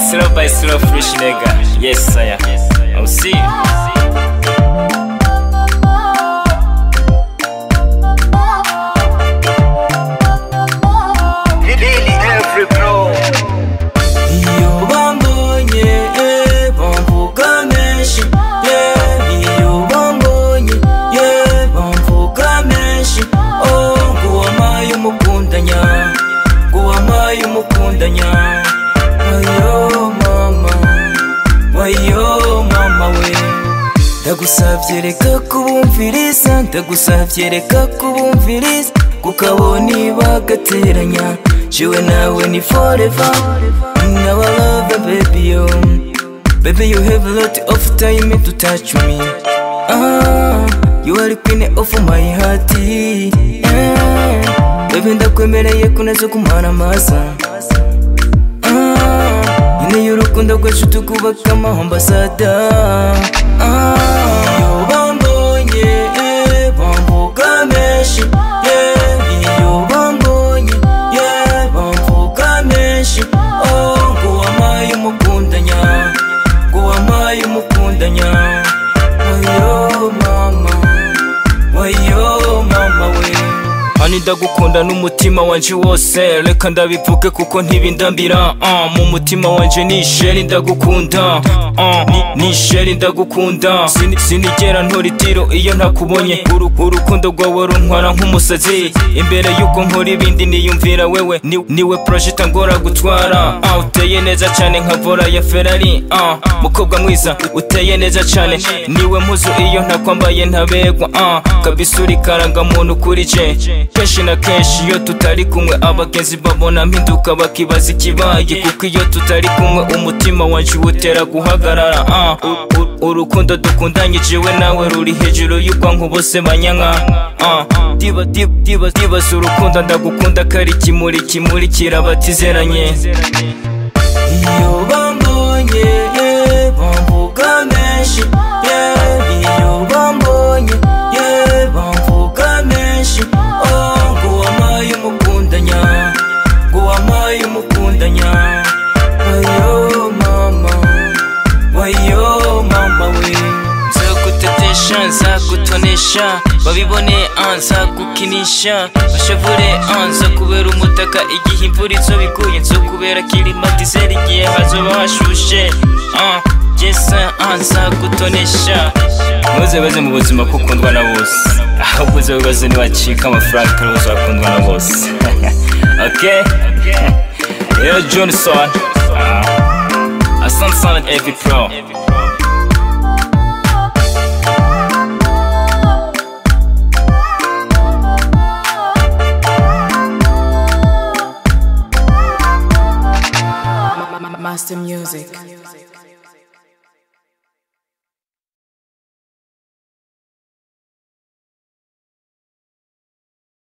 slow by slow fresh nigga. Yes, sir. I'll see you. Lili every bro iyo bambonye eh, bamvuga menshi yeah. iyo bambonye yeah, bamvuga menshi oh, ngo wamaye umukundanya ngo wamaye umukundanya wayo mama wayo mama we ndagusavye reka kubumviriza ndagusavye reka kubumviriza kukabona bagateranya jewe nawe ni forever now I love you baby yo baby you have a lot of time to touch me ah you are the queen of my heart yeah. baby ndakwemereye kunazo kumara amaza Ah, nyine y'urukundo rwacu tukubaka amahambasada iyo bambonye eh, bamvuga menshi yeah. iyo bambonye yeah, bamvuga menshi oh, ngo wamaye umukundanya ngo wamaye umukundanya wayo mama wayo mama we Ani ndagukunda n'umutima wanje wose reka ndabivuge kuko ntibindambira uh, mu mutima wanje ni isheri ndagukunda uh, ni, ni isheri ndagukunda Sini- sinigera ntora itiro iyo ntakubonye Uru- urukundo rwawe runtwara nk'umusazi imbere yuko nkora ibindi niyumvira wewe ni, niwe project ngora gutwara uh, uteye neza cyane nka vora ya Ferrari uh, mukobwa mwiza uteye neza cyane niwe mpuzu iyo ntakwambaye ntabegwa uh, kabisa uri karangamuntu kuri je kenshi na kenshi iyo tutari kumwe abagenzi babona mpinduka bakibaza ikibaye kuko iyo tutari kumwe umutima wanje utera guhagarara uh, u- u- urukundo dukundanye jewe nawe ruri hejuru y'ubwanku bose banyanka uh, diba diba diba dibaza urukundo ndagukunda kari kimuri kimuri kirabatizeranye iyo bambonye yeah, bamvuga menshi yeah. iyo bambonye yeah, bamvuga menshi oh, ngo wamaye umukundanya ngo wamaye umukundanya wayo mama wayo mama we nzagutetesha nzagutonesha babibone ah, nzagukinisha bashavure ah, nzakubera umutaka igihe imvura izo biguye nzokubera kirimatizeri igihe hazoba hashushe ah, jesa ah, nzagutonesha ntuze baze mu buzima ko ukundwa na bose ahubwo uze wibaze niwacika amafaranga kandi uzakundwa na bose okay rero johnson ah, asante sana evi pro Master Music.